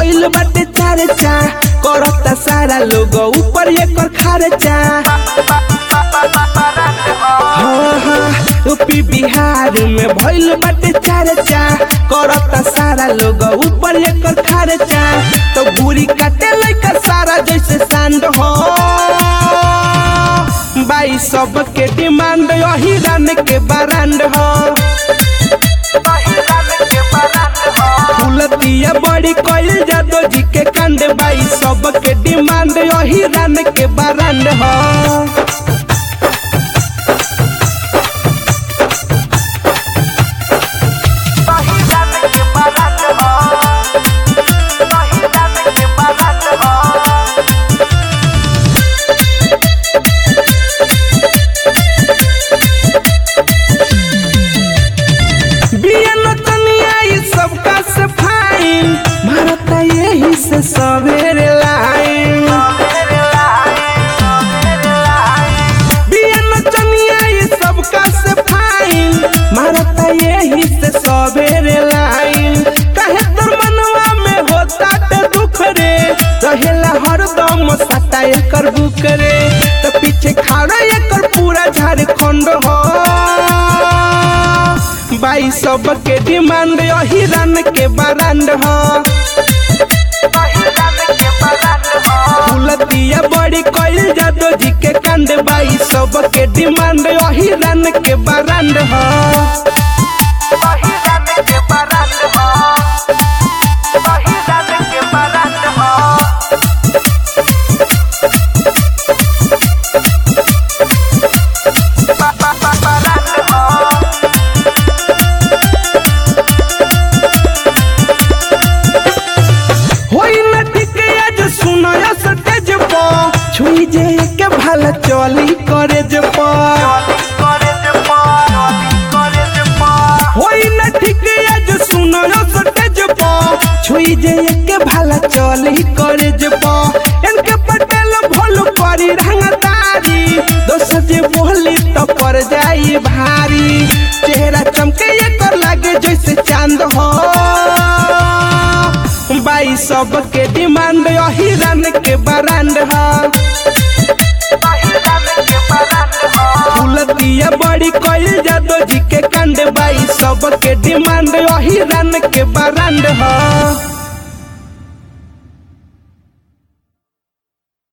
भइल बाटे चर्चा करता सारा लोग ऊपर एकर खर्चा हाँ हाँ यूपी बिहार में भइल बाटे चर्चा करता सारा लोग ऊपर एकर खर्चा तो बुरी काटे लइका सारा जैसे सांड हो बाई सबके डिमांड यही रन के बरांड हो फुलतिया बड़ी कोइल जादो जी के कांड बाई सबके डिमांड यही रन के बरांड हो बियन तनिया ई सबका से फाइन मारता यही से सवेरे लाइन बियन तनिया ई सबका से फाइन मारता यही से सवेरे लाइन कहे तोर मनवा में होता ते दुख रे रहेला हरदम सता एकर बुक रे तो पीछे खाड़ा एकर पूरा झारखंड हो बाई सबके डिमांड यही रन के बरांड हो फुलतिया बड़ी कोइल जादो जी के कांड बाई सबके डिमांड यही रन के बरांड हो होई न ठीक आज सुनय सटेज प छुई जे के भला चली करे जे प होई न ठीक आज सुनय सटेज प छुई जे के भला चली करे जे प इनके पटेल भोल करी रंगदारी दोसर जे बोली तो पर जाई भारी चेहरा चमके एकर लागे जैसे चांद हो बाई सबके डिमांड यही रन के बरांड ह फुलतिया बड़ी कोइल जादो जी के कांड बाई सबके डिमांड यही रन के बरांड ह